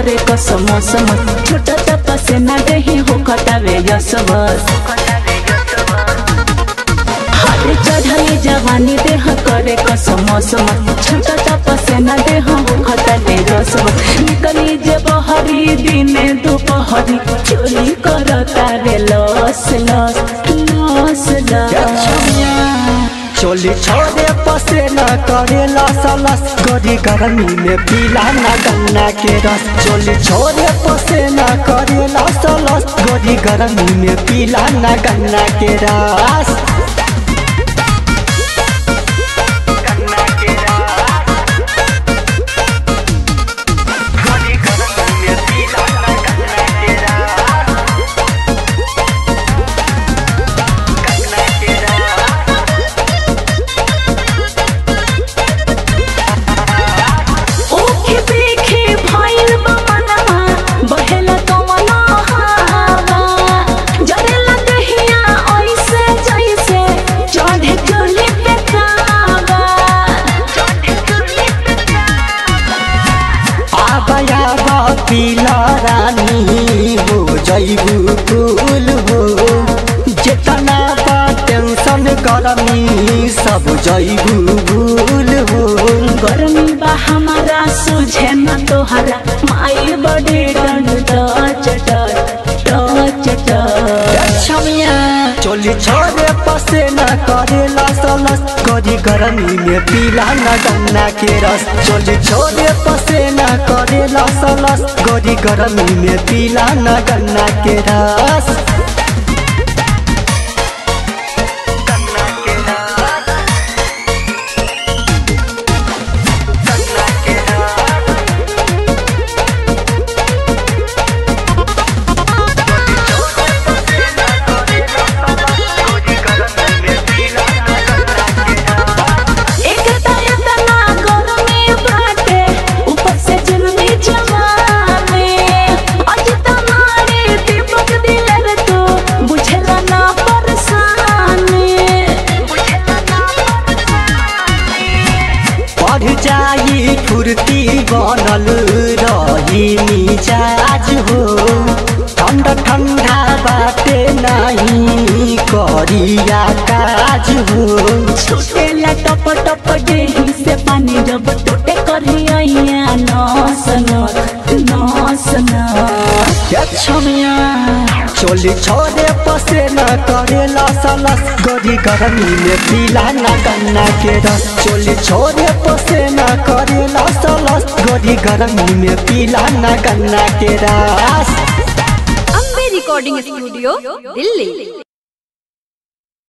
करे कसम समत छोटा तपसे ना देही हो खटावे यसवस हाथे चढ़ाई जवानी देह करे कसम समत छोटा तपसे ना देह हो खटावे यसवस निकली जे बहरी दिने दोपहरी चोरी करता रे लस लस लस लस चोली छोड़े पसे न करे लस लस गोरी गर्मी में पीला न गन्ना के रस चोली छोड़े पसे न करे लस लस गोरी गर्मी में पीला न गन्ना के रस ओखे देखे भइल बा मनवा बहेला कमला हवा जरेला दहिया ऐसे जैसे चढ़े चुली पे कावा आबया पीला रानी हो जैबू फूल हो जितना बा टेंशन गरमी सब जैबू भूल हो गर्मी बा हमारा सुझे न तोहरा माई बड़ी डंड टच टच टच टच छमिया चोली छोड़े पसे न करे लस लस करी गर्मी में पीला न गन्ना के रस चोली छोड़े पसे न करे लस लस करी गर्मी में पीला न गन्ना के रस एक इतना गर्मी बाटे ऊपर से जुल्मी जवानी आज तुम्हारे दीपक दिलर तो बुझला ना परेशानी बुझला ना परेशानी बढ़ जाई फुर्ती बनल रही मिजाज हो ठंडा ठंडा बाटे नहीं करिया काज हो छूटेला टप टप देही से पानी जब टूटे करिया नस नस नस नस छमिया चोली छोड़े पसे न करे लस लस गोरी गर्मी में पीला न गन्ना के रस चोली छोड़े पसे न करे लस लस गोरी गर्मी में पीला न गन्ना के रस अम्बे रिकॉर्डिंग स्टूडियो दिल्ली